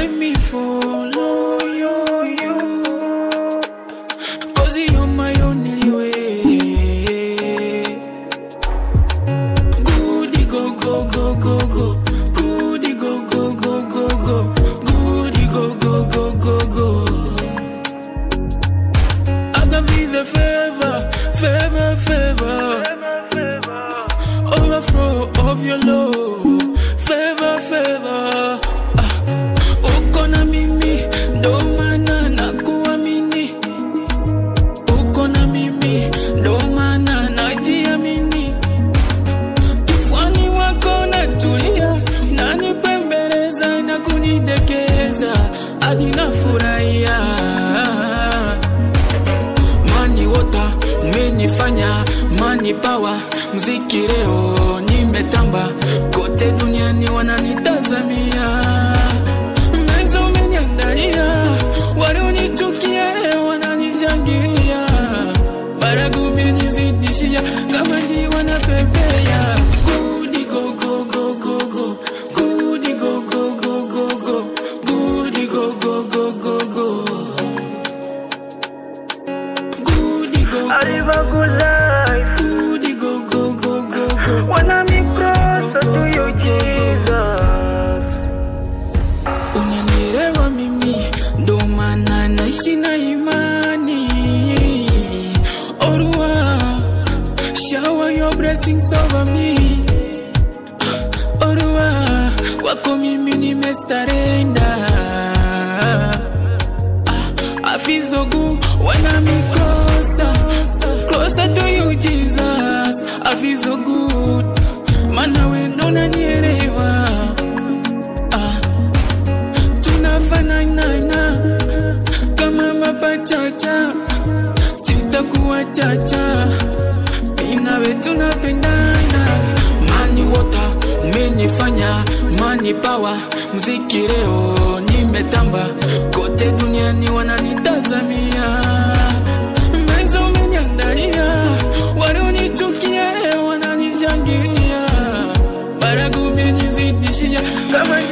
let me follow you, you. Cause you're my only way. Goody go go go go go. Goody go go go go go. Goody go go go go go. I can be the favor, favor, favor. Overflow of your love, favor, favor. Ah, uko na mimi, ndo maana nakuamini. Uko na mimi, ndo maana najiamini. Kifuani wako natulia, nanipembeleza na kunidekeza hadi nafurahia. Mani wota umenifanya mani pawa, mziki leo nimetamba kote duniani wananitazamia. Meza umeniandalia, walionichukia leo wananishangilia. Baragu umenizidishia, kama ndi wanapepea. Goody go go go go go, goody go go go go go, goody go go go go go. Goody go I go live a good life. Goody go go go go go. When I'm closer to you, Jesus. Unanielewa mimi, ndo maana naishi na imani. Orua, shower your blessings over me. Orua, kwako mimi nimesarenda. I feel so good when I'm closer, closer to you, Jesus. I feel so good, maana wewe ndo unanielewa. Ah, tunafanana kama mapachacha, sitakuwa chacha, mimi nawe tunapendana. Mani wota umenifanya mani pawa, mziki leo nimetamba kote duniani wananitazamia. Meza umeniandalia, walionichukia leo wananishangilia. Baragu umenizidishia, kama